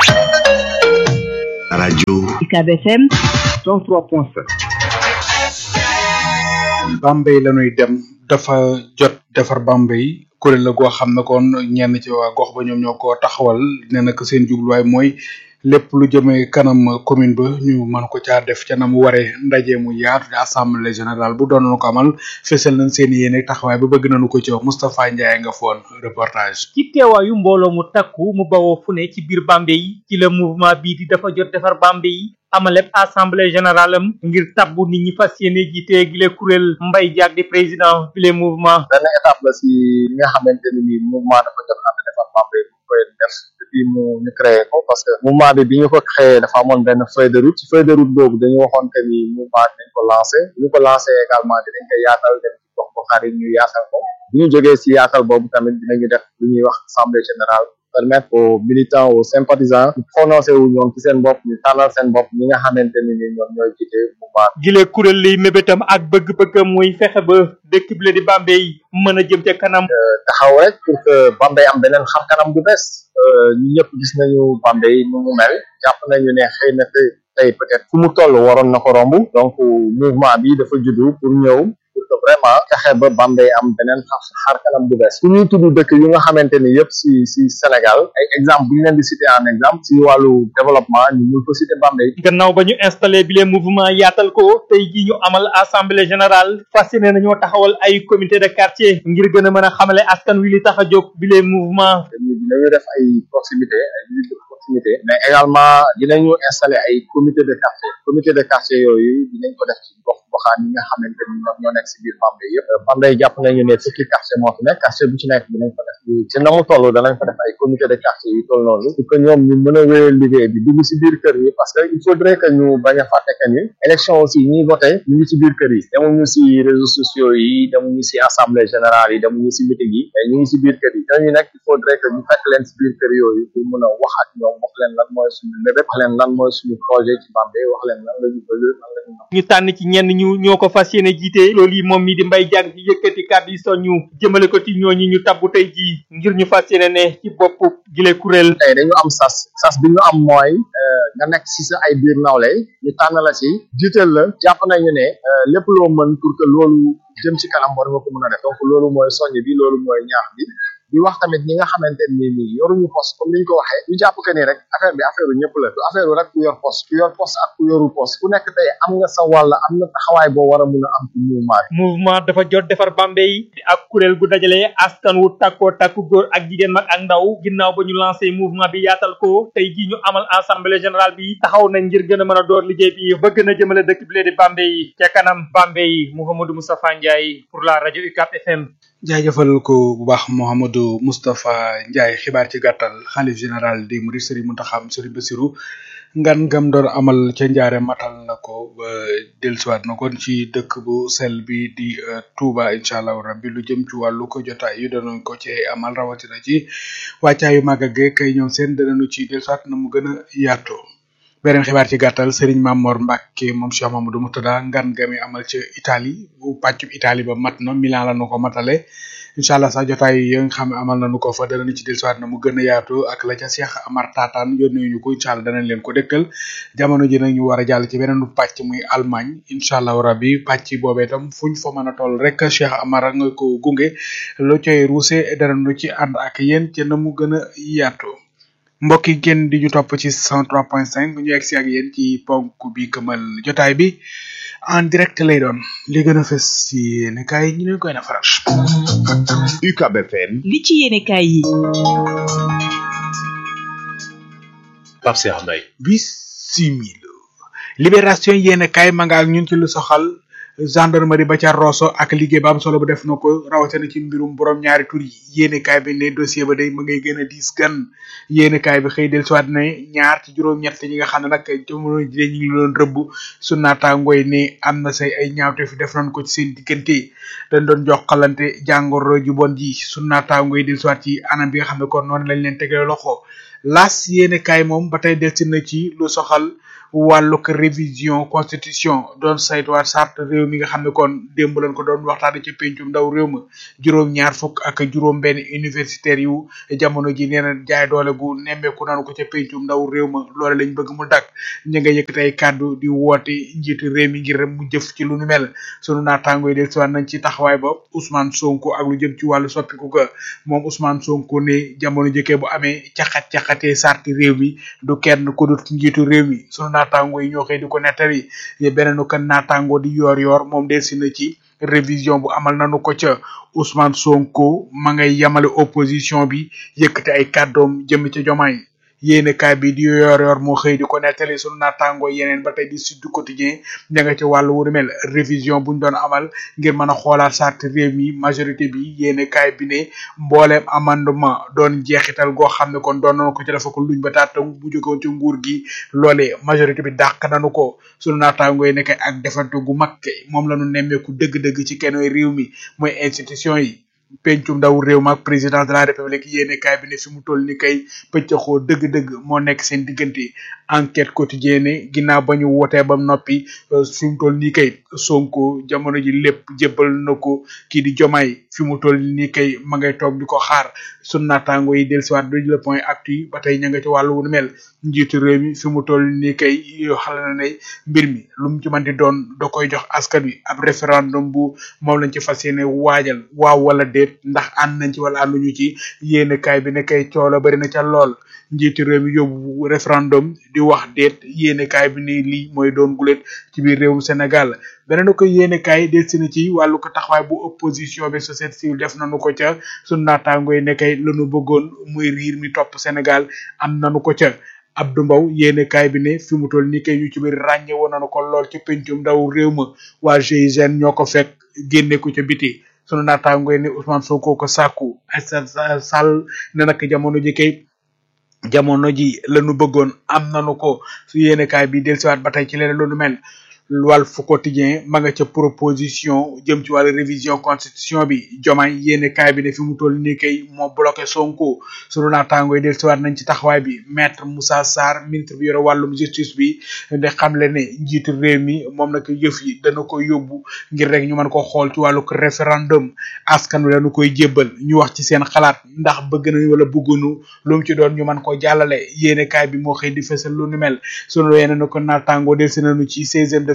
rajo UCAB FM 103.7 Bambey la ñuy dem dafa jot defar Bambey kuréel la goo xam ne kon ñenn ci waa gox ba ñoom ñoo ko taxawal nee na ko seen jubluwaay mooy lépp lu jëmee kanam commune ba ñu mën ko caa def ca na mu waree ndaje mu yaatu di assemblée générale bu doon ko amal fësal nañ seen yéene taxawaay ba bëgg nañu ko ci Moustapha Ndiaye nga foon reportage. ci teewaayu mbooloo mu takku mu bawoo fu ne ci biir Bambey ci la mouvement bii di dafa jot defar Bambey amaleb assemblée générale am ngir tabbu nit ñi fas yéene jiite gile kuréel Mbaye Diack di président bile mouvement. benn étape la si li nga xamante ne nii mouvement dafa jot ànd defar Bambey bu koy def depuis mu ñu créé ko parce que mouvement bi bi ñu ko créé dafa amoon benn feuille de route ci feuille de route boobu dañu waxoon que ni mouvement dañ ko lancé bu ñu ko lancé également dinañ ko yaatal dem ci gox goxaat yi ñu yaatal ko bu ñu jógee si yaatal boobu tamit dinañu def lu ñuy wax assemblée générale permettre aux militants aux sympathisants ñu prononcé wu ñoom ci seen bopp ñu tànnal seen bopp ñi nga xamante ni ni ñoom ñooy jiite mouvement gile kuréel liy mébétam ak bëgg-bëggam muy fexe ba dëkk bi la di Bambey mën a jëm ca kanam. taxaw rek pour que Bambey am beneen xam kanam bu bees ñu ñëpp gis nañu Bambey nu mu mel jàpp nañu ne xëy na tey peut-être fu mu toll waroon na ko romb donc mouvement bi dafa juddu pour ñëw pour que vraiment fexe ba Bambey am beneen xar kanam bu bees fu ñuy tudd dëkk yu nga xamante ni yëpp si si Sénégal ay exemple bu ñu leen di citer en exemple si wàllu développement ñu mun ko citer Bambey gannaaw ba ñu installé bi les mouvement yaatal ko tey ji ñu amal assemblée générale fas yéene nañoo taxawal ay comité de quartier ngir gën a mën a xamale askan wi li tax a jóg bi les mouvement dinañu def ay proximité ay visites de proximité mais également dinañu installer ay comité de quartier comité de quartier yooyu dinañ ko def ci gox goxaan yi nga xamante ni ñoom ñoo nekk si biir Bambey yëpp Bambey jàpp nañu ne fukki quartier moo fi nekk quartier bu ci nekk dinañ ko def ci na mu toll danañ ko def ay comité de quartier yu toll noonu pour que ñoom ñu mën a wéyal liggéey bi dugg si biir kër yi parce que il faudrait que ñu bañ a fàtte que ni élection aussi ñuy voté ñu ngi ci biir kër yi demuñu si réseaux sociaux yi demuñu si assemblée générale yi demuñu si meeting yi mais ñu ngi si biir kër yi ñooñu nag il faudrait que ñu fekk leen si biir kër yooyu pour mën a wax ak ñoom wax leen lan mooy suñu mébét wax leen lan mooy suñu projet ci Bambey wax leen lan la ñu bëgg lan la ñu ñu tànn ci ñenn ñu ñoo ko fas yéene jiite loolu yi moom mi di Mbaye Diack di yëkkati kàddu yi soññu jëmale ko ci ñooñi ñu tabbu tey jii ngir ñu fas yéene ne ci bopp gile kuréel tey dañu am sas sas bi ñu am mooy nga nekk si sa ay biir nawle ñu tànn la si jiital la jàpp nañu ne lépp loo mën pour que loolu jëm ci kanam war nga ko mën a def donc loolu mooy soññ bi loolu mooy ñaax bi di wax tamit ñi nga xamante ni nii yoruñu poste comme niñ ko waxee ñu jàpp que ni rek affaire bi affaire u ñëpp la du affaire u rek ku yor poste ku yor poste ak ku yorul poste ku nekk tey am nga sa wàll am na taxawaay boo war a mun a am ci mouvement bi mouvement dafa jot defar Bambey ak kuréel gu dajale askan wu takkoo takku góor ak jigéen mag ak ndaw ginnaaw ba ñu lancé mouvement bi yaatal ko tey jii ñu amal assemblée générale bi taxaw nañ ngir gën a mën a door liggéey bi ba gën a jëmale dëkk bi lee di Bambey ca kanam Bambey Mouhamadou Moustapha Ndiaye pour la rajo UCAP FM jaajëfal ko bu baax Mouhamadou Moustapha Ndiaye xibaar ci gàttal xalif général di Mouride Serigne Mountakha Serigne Bassirou ngan ngam doon amal ca njaare matal na ko ba dellusiwaat na kon ci dëkk bu sel bi di Touba incha allah rabbi lu jëm ci wàllu ko jotaay yu danañ ko ci amal rawatina ci wàccaayu màggal ge kay ñoom seen danañu ci dellusiwaat na mu gën a yaatoo beneen xibaar ci gàttal Serigne Mamor Mbacke moom Cheikh Mamadou Moutada ngan gami amal ca Italie bu pàccub Italie ba mat na Milan la nu ko matale incha allah sax jotaay yi nga xam ne amal nañu ko fa danañu ci dellusiwaat na mu gën a yaatu ak la ca Cheikh Amar Tataan yónnee ñu ko incha allah danañ leen ko dëkkal jamono ji nag ñu war a jàll ci beneen pàcc muy Allemagne incha allah rabbi pàcc boobee itam fuñ fa mën a toll rek Cheikh Amar nga ko gunge lu cay ruuse danañu ci ànd ak yéen ca na mu gën a yaatoo. mbokk yi ngeen di ñu topp ci 103.5 ñu egg si ak yéen ci ponk bi këmal jotaay bi en direct lay doon li gën a fës ci yéen kaay ñu leen koy nafaral. UCAB FM. li ci yéene kaay yi. Pape Cheikh Mbaye. bisimila libération yéen kaay ma nga ak ñun ci lu soxal gendarmerie ba ca Rosso ak liggéey ba am solo bu def na ko rawatina ci mbirum borom ñaari tur yi yéene kaay bi ne dossier ba day ma ngay gën a diis gan yéene kaay bi xëy del siwaat ne ñaar ci juróom-ñett ñi nga xam ne nag jamono ji ñu ngi doon rëbb su naataangooy ne am na say ay ñaawte fi def nañ ko ci seen diggante dañ doon jokkalante jàngoro ju bon ji su naataangooy del siwaat ci anam bi nga xam ne kon noonu lañ leen tegee loxo las yéene kaay moom ba tey delsi na ci lu soxal wàllug révision constitution doon saytuwaat charte réew mi nga xam ne kon démb lañ ko doon waxtaane ci pencum ndaw réew ma juróom ñaar fukk ak juróom benn universitaire yu jamono ji nee na jaay doole gu nemmeeku nanu ko ca pencum ndaw réew ma loole lañ bëgg mu dak ñi nga yëkkati ay kàddu di woote njiitu réew mi ngir mu jëf ci lu nu mel sunu naataango yi del siwaat nañ ci taxawaay ba Ousmane Sonko ak lu jëm ci wàllu soppiku ga moom Ousmane Sonko ne jamono jëkkee bu amee caxat-caxatee sarti réew mi du kenn ku dut njiitu réew mi sunu naataango yi ñoo xëy di ko nettali beneen kan naataango di yor yor moom del si na ci révision bu amal nanu ko ca Ousmane Sonko ma ngay yamale opposition bi yëkkati ay kàddoom jëm ca jomaay yéene kaay bi di yor yor moo xëy di ko nettali sunu naataango yeneen ba tey di Sud Quotidien ña nga ca wàllu wu mel révision buñ doon amal ngir mën a xoolaat charte réew mi majorité bi yéene kaay bi ne mbooleem amendement doon jeexital goo xam ne kon doon nañu ko ci dafa ko luñ ba taata bu jógewoon ci nguur gi loolee majorité bi dàq nañu ko sunu naataango yi nekk ak defante gu mag moom la ñu nemmeeku dëgg-dëgg ci kenn réew mi mooy institution yi pencum ndaw réew ma ak président de la république yéene kaay bi ne fi mu toll ni kay pëccaxoo dëgg-dëgg moo nekk seen diggante enquête quotidienne ginnaaw ba ñu wootee ba noppi fi mu toll nii kay sonko jamono ji lépp jébbal na ko kii di jomaay fi mu toll nii kay ma ngay toog di ko xaar sun naataango yi dellusiwaat du le point actu ba tey ña nga ci wàllu wu mel njiitu réew mi fi mu toll nii kay yoo xale na ne mbir mi lu mu ci mën di doon da koy jox askan wi ab référendum bu moom lañ ci fas yéene waajal waaw wala déet ndax ànd nañ ci wala ànduñu ci yéene kaay bi ne kay coola bari na ca lool njiitu réew mi yóbbu référendum di wax déet yéene kaay bi ni lii mooy doon gulet ci biir réewum Sénégal beneen ko yéene kaay delsi na ci wàllu ko taxawaay bu opposition bi société civile def nañu ko ca sunu naataango yi ne kay lanu bëggoon muy riir mi topp Sénégal am nañu ko ca Abdou Mbow yéene kaay bi ne fi mu toll nii kay ñu ci biir ràññe woon nañu ko lool ci pencum ndaw réew ma waa GIGN ñoo ko fekk génne ko ca biti sunu naataango yi ne Ousmane Sonko ko sàkku Aïssata Sall ne nag jamono ji kay jamono ji lañu bëggoon am nañu ko su yéene kaay bi dellusiwaat ba tey ci leneen lu nu mel Walf Quotidien ma nga ca proposition jëm ci wàllu révision constitution bi jomaay yéene kaay bi ne fi mu toll nii kay moo bloqué Sonko sunu naataango yi dellusiwaat nañ ci taxawaay bi maître Moussa Sarr ministre bi yore wàllum justice bi de xamle ne njiitu réew mi moom nag yëf yi dana ko yóbbu ngir rek ñu mën ko xool ci wàllu référendum askan wi lañu koy jébbal ñu wax ci seen xalaat ndax bëgg nañ wala bëggunu lu mu ci doon ñu mën ko jàllale yéene kaay bi moo xëy di fësal lu nu mel sunu yeneen ko naataango dellusi nañu ci seizième de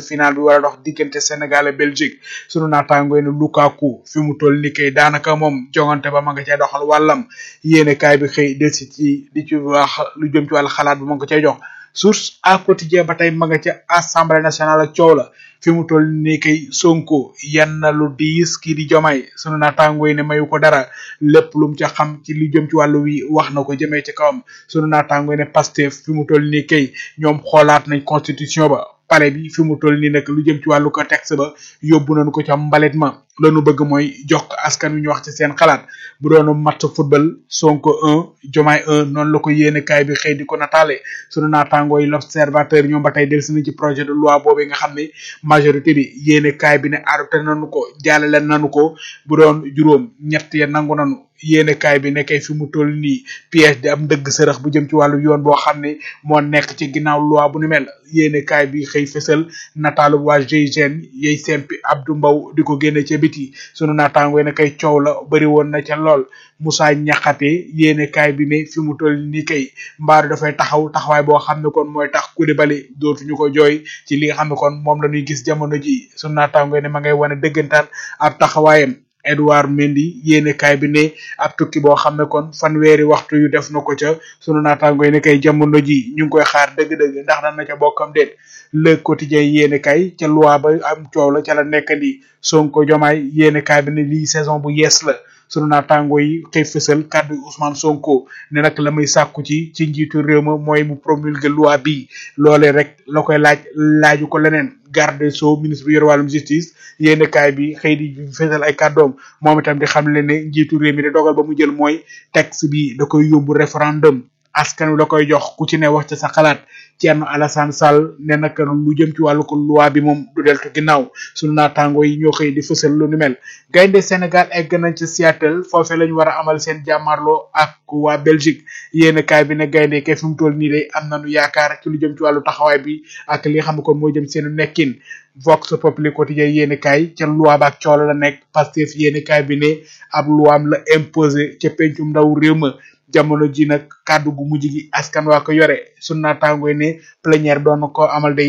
final bi war a dox diggante Sénégal ak Belgique sunu naataango ne Lukaku fi mu toll ni kay daanaka moom jongante ba ma nga cay doxal wàllam yéene kaay bi xëy del si ci di ci wax lu jëm ci wàllu xalaat bi ma nga ko cay jox source à quotidien ba tey ma nga ca assemblée nationale ak coow la fi mu toll nii kay sonko yan na lu diis kii di jomay sunu naataangoo yi ne mayu ko dara lépp lu mu ca xam ci li jëm ci wàllu wi wax na ko jëmee ci kawam sunu naataangoo yi ne pastef fi mu toll nii kay ñoom xoolaat nañ constitution ba pale bi fi mu toll nii nag lu jëm ci wàllu ko texte ba yóbbu nañu ko ca mbalit ma lanu bëgg mooy jox ko askan wi ñu wax ci seen xalaat bu doonu match football sonko un jomaay un noonu la ko yéene kaay bi xëy di ko nataale sunu naataangoo yi l'observateur ñoom ba tey delsi na ci projet de loi boobu nga xam ne majorité bi yéene kaay bi ne adopté nañu ko jàllale nañu ko bu doon juróom ñett ya nangu nañu yéene kaay bi nekkee fi mu toll nii piège di am ndëgg sërëx bu jëm ci wàllu yoon boo xam ne moo nekk ci ginnaaw loi bu ni mel yéene kaay bi xëy fësal nataalu waa GIGN yey sempi Abdou Mbow di ko génne ca biti sunu naataangoo ne kay coow la bëri woon na ca lool Moussa Ñaxate yéene kaay bi ne fi mu toll nii kay mbaaru dafay taxaw taxawaay boo xam ne kon mooy tax Koulibaly dootuñu ko jooy ci li nga xam ne kon moom la ñuy gis jamono ji sunu naataangoo ne ma ngay wane dëggantaan ab taxawaayam Edouard Mendy yéene kaay bi ne ab tukki boo xam ne kon fanweeri waxtu yu def na ko ca sunu naataango yi ne kay jamono ji ñu ngi koy xaar dëgg-dëgg ndax dana ca bokkam déet le quotidien yéene kaay ca loi ba am coow la ca la nekk di Sonko Jomaay yéene kaay bi ne lii saison bu yees la sunu naataango yi xëy fësal kàddu Ousmane Sonko ne nag la muy sàkku ci ci njiitu réew ma mooy mu promulguer loi bi loolee rek la koy laaj laaju ko leneen garde sceaux ministre bi yor wàllum justice yéene kaay bi xëy di fësal ay kàddoom moom itam di xam le ne njiitu réew mi de dogal ba mu jël mooy texte bi da koy yóbbu référendum askan wi la koy jox ku ci ne wax ci sa xalaat Thierno Alassane Sall ne nag lu jëm ci wàllu ko loi bi moom du deltu ginnaaw sunu naataango yi ñoo xëy di fësal lu nu mel gaynde Sénégal egg nañ ci Seattle foofee lañu war a amal seen jàmmarloo ak waa Belgique yéen kaay bi ne gaynde kay fi mu toll nii de am nañu yaakaar ci lu jëm ci wàllu taxawaay bi ak li nga xam ne kon moo jëm seenu nekkin Vox Populi quotidien yéen kaay ca loi ba ak coola la nekk Pastef yéen kaay bi ne ab loi am la imposé ca pencum ndaw réew ma jamono ji nag kàddu gu mujj gi askan waa ko yore sunu naataango yi ne plénière doon na ko amal day